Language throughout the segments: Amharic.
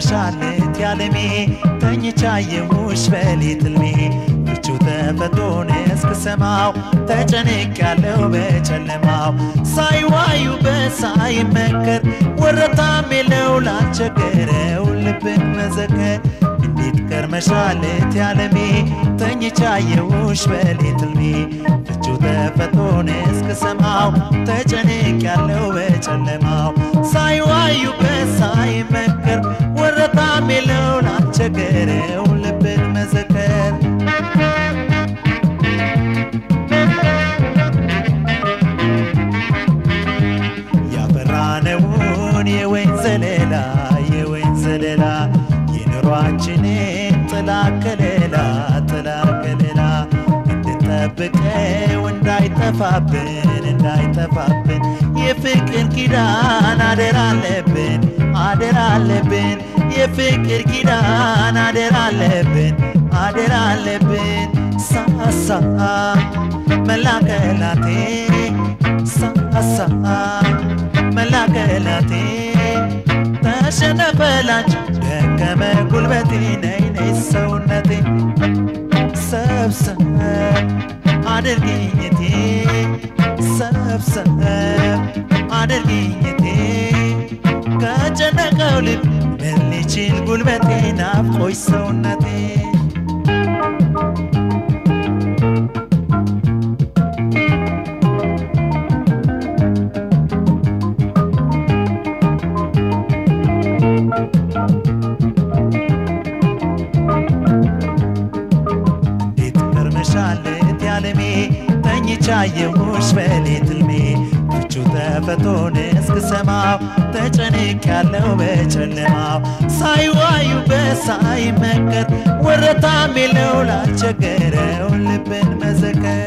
ከርመሻለት ያለሜ ተኝቻየሁሽ በሌት ሕልሜ ፍቹ ተፈጥሮን እስክሰማው ተጨንቅ ያለው በጨለማው ሳይዋዩበት ሳይመከር ወረታም የለው ላልቸገረው ልብን መዘከር እንዴት ከርመሻለት ያለሜ ተኝቻየሁሽ በሌት ሕልሜ ፍቹ ተፈጥሮን እስክሰማው ተጨንቅ ያለው በጨለማው ሳይዋዩበት ሳይመከር ወረታም የለው ላልቸገረው ልብን መዘከር ያፈራነውን የወይን ዘለላ የወይን ዘለላ የኑሯችንን ጥላ ከለላ ጥላ ከለላ እንድንጠብቀው እንዳይጠፋብን እንዳይጠፋብን የፍቅር ኪዳን አደራ አለብን አደራ አለብን የፍቅር ኪዳን አደራ አለብን አደራ አለብን ሳሳ መላከላቴ ሳሳ መላከላቴ ተሸነፈላችሁ ደከመ ጉልበቴ ነይ ነይ ሰውነቴ ሰብሰብ አድርጊኝቴ ሰብሰብ አድርጊኝቴ ከጨነቀው ልብ ምን ሊችል ጉልበቴ ናፍቆሽ ሰውነቴ እንዴት ከርመሻለት ያለሜ ተኝቻየሁሽ በሌት ሕልሜ ፍቹ ተፈቶን እስክሰማው ተጨንቅ ያለው በጨለማው ሳይዋዩበት ሳይመከር ወረታም የለው ላልቸገረው ልብን መዘከር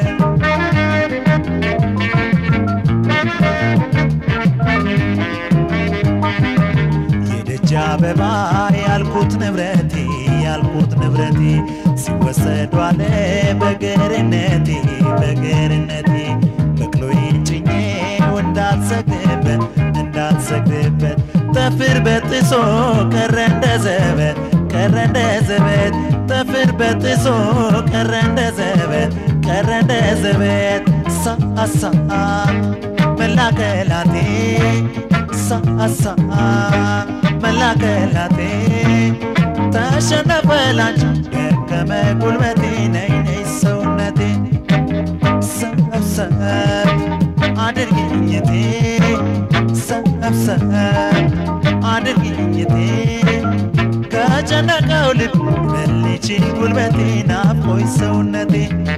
የደጅ አበባ ያልኩት ንብረቴ ያልኩት ንብረቴ ሲወሰዱ አለ በገርነቴ በገርነቴ በቅሎዬን ጭኜው እንዳልሰግድበት እንዳልሰግድበት ጠፍር በጥሶ ቀረ እንደ ዘበት ቀረ እንደ ዘበት ጠፍር በጥሶ ቀረ እንደ ዘበት ቀረ እንደ ዘበት ሳሳ መላከላቴ ሳሳ መላከላቴ ተሸነፈላችሁ ደከመ ጉልበቴ ነይ ነይ ሰውነቴ ሰብሰብ አድርጊኝቴ ሰብሰብ አድርጊኝቴ ከጨነቀው ልብ ምን ሊችል ጉልበቴ ናፍቆኝ ሰውነቴ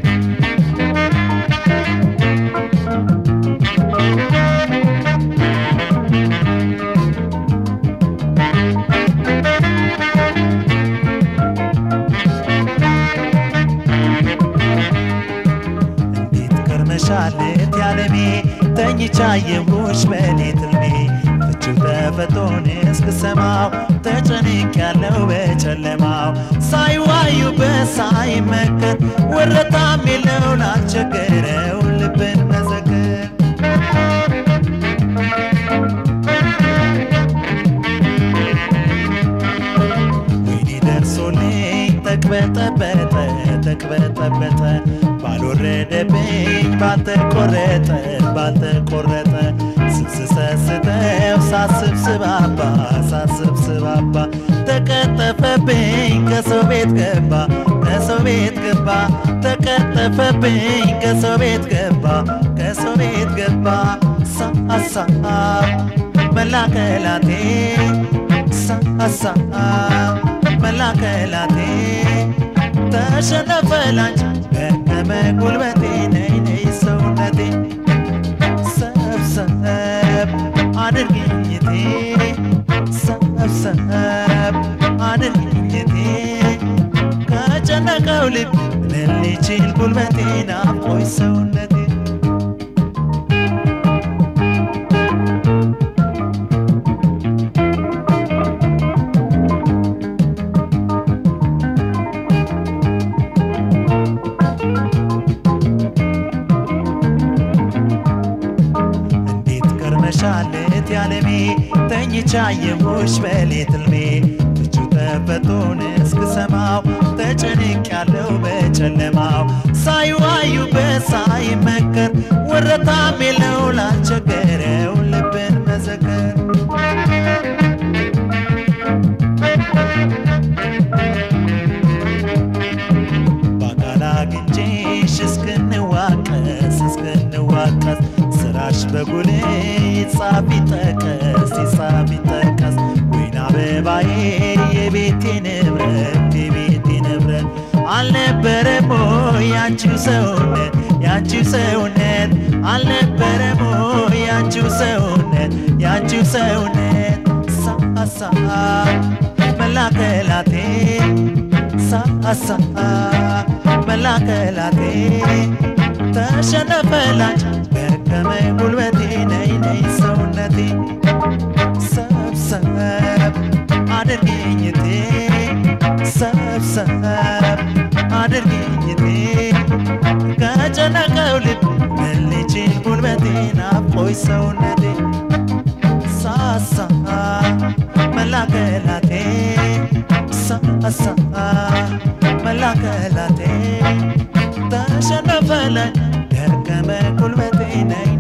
እንዴት ከርመሻለት ያለሜ ተኝቻየሁሽ በሌት ሕልሜ ፍቹ ተፈቶን እስክሰማው ተጨንቅ ያለው በጨለማው ሳይዋዩበት ሳይመከር ወረታም የለው ላልቸገረው ልብን መዘከር ወይኔ ደርሶልኝ ተቅበጠበጠ ተቅበጠበጠ ባልወረደብኝ ባልተቆረጠ ባልተቆረጠ ስስሰስተው ሳስብ ስባባ ሳስብ ስባባ ተቀጠፈብኝ ከሰው ቤት ገባ ከሰው ቤት ገባ ተቀጠፈብኝ ከሰው ቤት ገባ ከሰው ቤት ገባ ሳሳ መላከላቴ ሳሳ መላከላቴ ተሸነፈላች ደከመ ጉልበቴ ነይ ነይ ሰውነቴ ሰብሰብ አድርጊኝቴ ሰብሰብ አድርጊኝቴ ከጨነቀው ልብ ምን ሊችል ጉልበቴ ናፍቆኝ ሰውነቴ እንዴት ከርመሻለት ያለሜ ተኝቻየሁሽ በሌት ሕልሜ ፍቹ መፈቶን እስክሰማው ተጨንቅ ያለው በጨለማው ሳይዋዩበት ሳይመከር ወረታም የለው ላልቸገረው ልብን መዘከር በአካል አግኝቼሽ እስክንዋቀስ እስክንዋቀስ ስራሽ በጉሌ ይጻፍ ይጠቀስ ይጻፍ ይጠቀስ ወይን አበባዬ የቤቴ ንብረት የቤቴ ንብረት አልነበረም ወይ ያንቺው ሰውነት ያንቺው ሰውነት አልነበረም ወይ ያንቺው ሰውነት ያንቺው ሰውነት ሳሳ መላከላቴ ሳሳ መላከላቴ ተሸነፈላች ደከመ ጉልበቴ ነይ ነይ ሰውነቴ ሰብሰብ አድርጊኝቴ ሰብሰብ አድርጊኝቴ ከጨነቀው ልብ መልቼ ጉልበቴ ናፍቆኝ ሰውነቴ ሳሳ መላከላቴ ሳሳ መላከላቴ ተሸነፈለኝ ደከመ ጉልበቴ ነይ